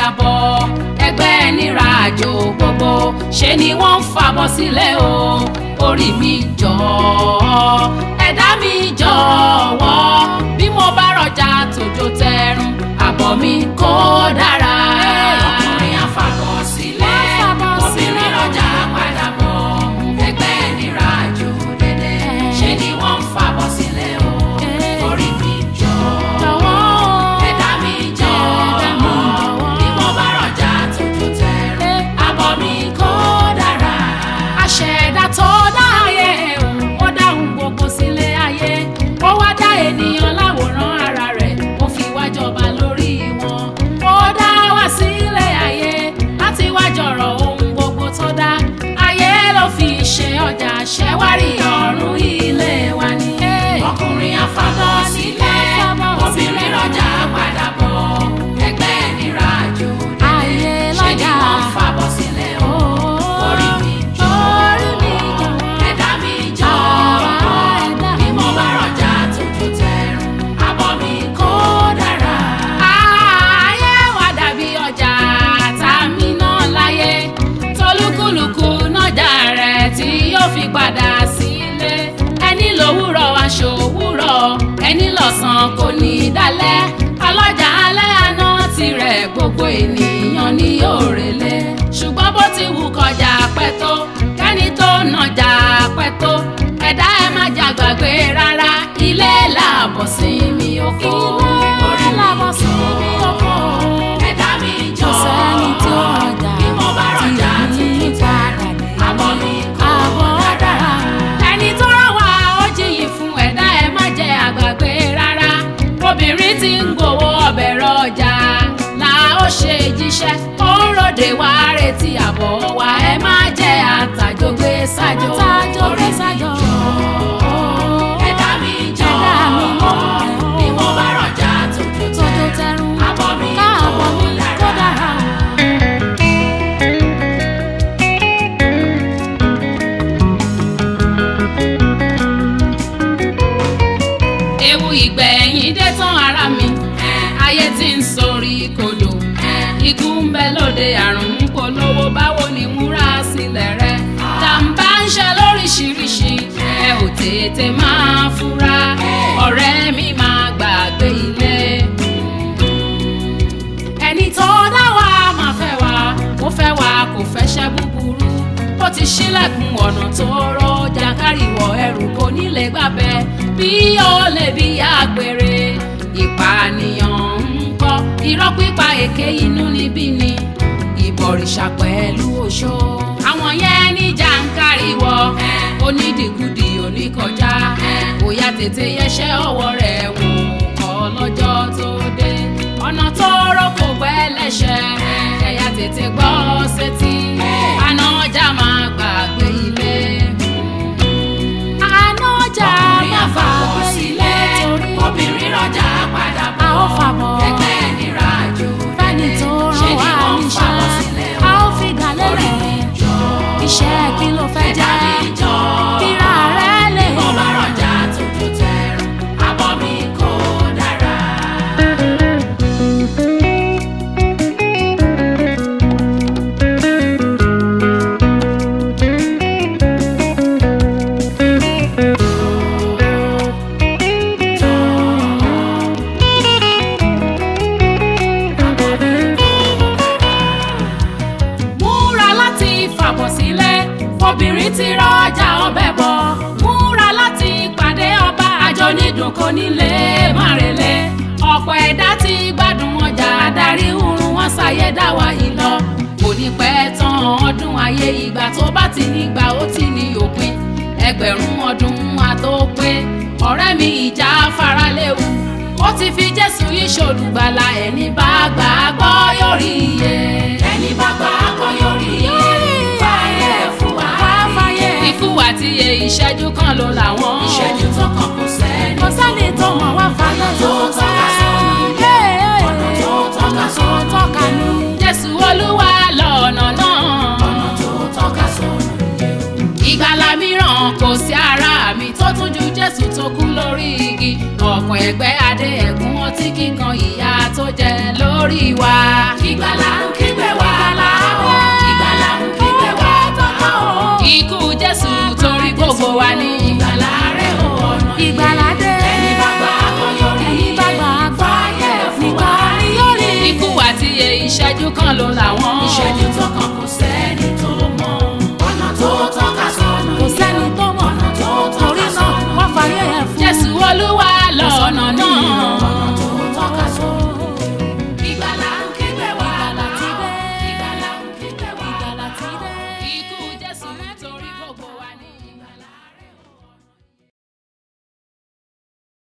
padà bọ̀ ẹgbẹ́ nira àjò gbogbo ṣe ni wọ́n ń fàbọ̀ sílẹ̀ o orí mi jọ̀ọ́ ẹ̀dá mi jọ̀wọ́ bí mo bá rọjà tòjò tẹrun àbọ̀ mi kó dára. ọkùnrin àfàbọ̀ sílẹ̀ obìnrin rọjà padà bọ̀ ẹgbẹ́ nira àjò dédé ṣe ni wọ́n ń fàbọ̀ sílẹ̀ o orí mi jọ̀ọ́ ẹ̀dá mi jọ̀wọ́ bí mo bá rọjà tòjò tẹrun àbọ̀ mi kó dára. àṣẹ̀dá tó dá ayé òun ó dáhùn gbogbo sílé ayé ó wá dá ènìyàn láwòrán ara rẹ̀ ó fi wá jọba lórí wọn ó dá wá sílé ayé láti wá jọ̀rọ̀ ohun gbogbo tó dá ayé ló fi ṣe ọjà ṣẹ́wárí ọ̀run ilé wa ni. ọkùnrin àfàbọ̀ sílẹ̀ obìnrin rọjà padà bọ̀ ẹgbẹ́ nira àjò Ayé ṣé ni lọ́jà. wọ́n ń fàbọ̀ sílẹ̀ o orí mi jọ Orí mi jọ̀wọ́. ẹ̀dá mi jọ ẹ̀dá bí mo bá rọjà tuntun tẹrun àbọ̀ mi kó dára. ayé wa dàbí ọjà tá a mi náà láyé tolúkúlùkù nájà rẹ̀ tí yóò fi padà sílé ẹni lówùrọ̀ aṣọ òwúrọ̀ ẹni lọ́sàn kò ní í dalẹ̀ ọlọ́jà alẹ́ àná tirẹ̀ gbogbo ènìyàn ní òrèlé ṣùgbọ́n bó ti wù kọjá pẹ́ tó kẹ́ni tó nàjà pẹ́ tó ẹ̀dá ẹ má jà gbàgbé rárá ilé làbọ̀ sí mi oko orí làbọ̀ sí mi oko ẹ̀dá mi jọ Kò sẹ́ni tí ó rọjà bí mo bá rọjà tí ò ní tuntun padà dé. àbọ̀ mi kò Àbọ̀ dára dára. ẹni tó rán wa ó jiyì fún ẹ̀dá ẹ má jẹ́ àgbàgbé rárá obìnrin tí ń gbowó ọbẹ̀ rọjà là ó ṣe jíṣẹ́ ó ń ròde wá retí àbọ̀ wa ẹ má jẹ́ àtàjọgbé sájò Àtàjọgbé sájò. ẹ̀dá mi jọ Ẹ̀dá mi mọ̀ bí mo bá rọjà tuntun Tójó tẹ tẹrun. àbọ̀ mi Káàbọ̀ mi kò kó dára. dára o. ewu ìgbẹ̀yìn dé tán ara mi ayé tí ń sọrí kodò ikú ń bẹ lóde àrùn ń polówó báwo ni múra sílẹ̀ rẹ jàǹbá ń ṣe lóríṣiríṣi ẹ ò tètè máa fura ọ̀rẹ́ mi máa gbàgbé ilé ẹni tó dá wa máa fẹ́ wa ó fẹ́ wa kò fẹ́ ṣẹ́ búburú ó ti ṣílẹ̀kùn ọ̀nà tó rọ́ jàǹkárìwọ̀ ẹrù kò nílé gbàbẹ́ bí ó lè bí àgbèrè ìpànìyàn ń kọ́ irọ́ pípa èké inú níbí ni ìbọ̀rìṣà pẹ̀lú oṣó àwọn yẹn ní jàǹkárìwọ̀ onídìgúdì oníkọjá bóyá tètè yẹsẹ́ ọwọ́ rẹ̀ wò kọ́ lọ́jọ́ tó dé ọ̀nà tó rọ́ kò gbẹ́ lẹ́sẹ̀ ẹ̀yà tètè gbọ́ sétí àná ọjà máa gbàgbé ilé. Àná ọjà ọkùnrin má àfàbọ̀ fàgbé sílẹ̀ torí obìnrin rọjà padà a ó bọ̀ fàbọ̀. ẹgbẹ́ nira àjò Fẹ́ni tó ṣe rán ni wa wọ́n ń fàbọ̀ níṣẹ́. sílẹ̀ A ó fi gàlẹ́ orí rẹ̀. mi jọ Iṣẹ́ kí ló fẹ́ ẹ̀dá jẹ́? mi jọ Kíra rẹ̀ lè mo bá rọjà tuntun tẹrun àbọ̀ mi kò dára. múra láti fàbọ̀ sílẹ̀ obìnrin ti rọjà ọbẹ̀ bọ̀ múra láti pàdé ọba àjọ nídùn kò nílé márele ọ̀pọ̀ ẹ̀dá ti gbádùn ọjà adarí hurun wọn ṣàyé dáwà yìí lọ kò ní pẹ́ tán ọdún ayé ìgbà tó bá ti nígbà ó ti ní òpin ẹgbẹ̀rún ọdún àtòpé ọ̀rẹ́ mi ìjà faraléwu ó ti fi jésù yìí ṣolùgbàlà ẹni bá gbà á gbọ́ yóò rí iye ẹni bá gbà á gbọ́ yóò rí iye fàyè fún wa fàyè. ikú àti iye ìṣẹ́jú kan ló làwọn ìṣẹ́jú tó kàn kò sẹ́ni Kò sẹ́ni tó mọ̀ wá fàyè tó tọ́ka sọ́nà ọ̀nà tó tọ́ka sọ́nà tọ́ka ní. jésù olúwa lọ́nà náà Ọ̀nà tó tọ́ka sọ́nà ìgbàlà mìíràn mọ̀ kò sí ara mi tó tún ju jésù tó kú lórí igi ọ̀pọ̀ ẹgbẹ́ adé ẹ̀gún ọtí kíkan ìyà tó jẹ lórí wa. ìgbàlà ń kígbe wá bàbá ìgbàlà ń kígbe wá bàbá ikú jésù torí gbogbo wa ní ìgbàlà rẹ̀ ò ọ̀nà ìgbàládé ẹni bá gbà kó yọrí ẹni bá gbà á gbà fàyè fún wa nìkan ni yóò rí ikú àti iye ìṣẹ́jú kan ló làwọn